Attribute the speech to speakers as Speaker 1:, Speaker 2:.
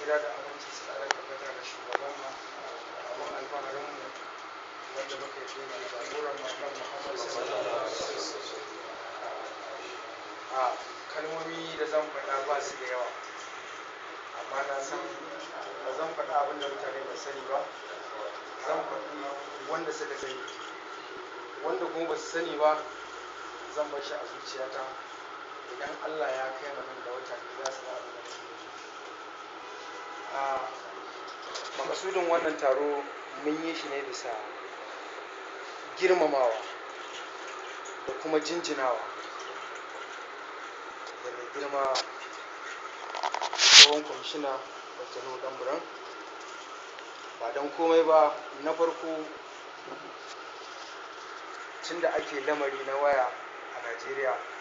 Speaker 1: tsira da aminci su ƙara tabbata da shugaban mu abin alfaharin mu wanda muka yi ne jagoran mu annabi Muhammad sallallahu alaihi wasallam a kalmomi da zan faɗa ba su da yawa amma na san ba zan faɗa abin da mutane ba sani ba zan faɗi wanda suka sani wanda kuma ba su sani ba zan bar shi a zuciyata idan Allah ya kai mu nan da wata biyu za su ga abin da nake nufi a makasudin wannan taro mun yi shi ne bisa girmamawa da kuma jinjinawa da mai girma tsohon kwamishina dr nuhu ɗanburan ba don komai ba na farko tun da ake lamari na waya a najeriya